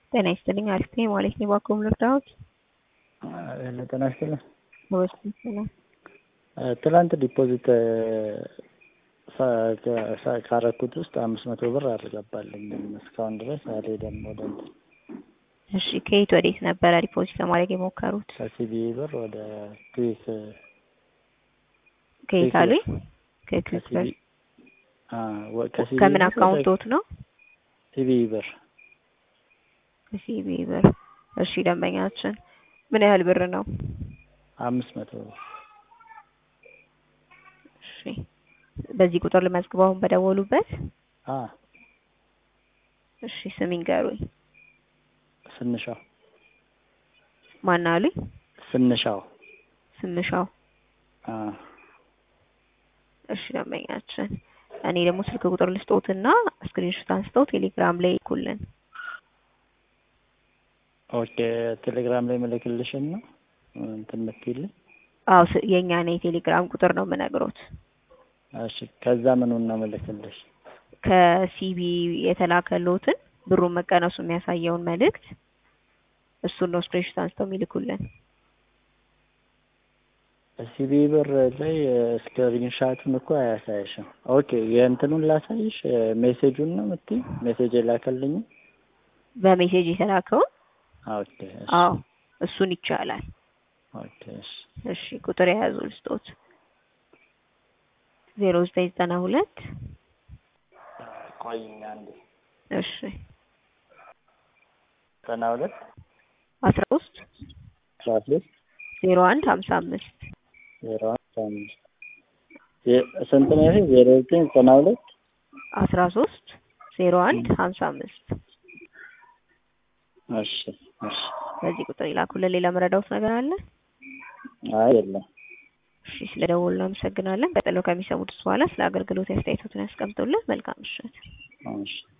ጤና ይስጥልኝ። አሪፍ ነኝ ማለት ነው። እባክዎ ልርዳዎት? ጤና ይስጥልኝ። በውስጥ ይችላል። ትላንት ዲፖዚት ካረኩት ውስጥ አምስት መቶ ብር አልገባልኝም እስካሁን ድረስ አልሄደም ወደ እንትን እሺ ከየት ወዴት ነበረ ዲፖዚት ለማድረግ የሞከሩት? ከሲቢ ብር ወደ ክዊክ ከየት አሉኝ? ከክዊክ ብር ከሲቢ ከምን አካውንቶት ነው? ሲቢ ብር ከሲቢ ብር። እሺ ደንበኛችን ምን ያህል ብር ነው? አምስት መቶ ብር። እሺ በዚህ ቁጥር ልመዝግበው አሁን በደወሉበት? አ እሺ ስም ይንገሩኝ። ስንሻው ማን አሉኝ? ስንሻው ስምሻው። አ እሺ ደንበኛችን እኔ ደግሞ ስልክ ቁጥር ልስጦትና ስክሪንሾት አንስተው ቴሌግራም ላይ ይልኩልን። ኦኬ ቴሌግራም ላይ መለክልሽን ነው እንትን የምትይልኝ? አዎ ስ- የእኛን የቴሌግራም ቁጥር ነው የምነግሮት። እሺ ከዛ ምኑን ነው መለክልሽ? ከሲቢ የተላከሎትን ብሩን መቀነሱ የሚያሳየውን መልእክት እሱን ነው ስክሪንሾት አንስተው የሚልኩልን። ሲቢ ብር ላይ ስክሪንሻቱን እኮ አያሳይሽም። ኦኬ የእንትኑን ላሳይሽ ሜሴጁን ነው የምትይኝ? ሜሴጅ የላከልኝ? በሜሴጅ የተላከውን ኦኬ እሺ አዎ እሱን ይቻላል። ኦኬ እሺ እሺ ቁጥር የያዙ ልስጦት ዜሮ ዘጠኝ ዘጠና ሁለት ቆይኝ አንዴ እሺ ዘጠና ሁለት አስራ ሶስት አስራ ሶስት ዜሮ አንድ ሀምሳ አምስት ዜሮ አንድ አምስት ዜ- ስንት ነው ይሄ? ዜሮ ዘጠኝ ዘጠና ሁለት አስራ ሶስት ዜሮ አንድ ሀምሳ አምስት እሺ እሺ በዚህ ቁጥር ይላኩልን። ሌላ መረዳውት ነገር አለ? አይ የለም እሺ ስለ ደወሉ አመሰግናለን። ቀጥለው ከሚሰሙት በኋላ ስለ አገልግሎት አስተያየቶትን ያስቀምጡልን። መልካም ምሽት። እሺ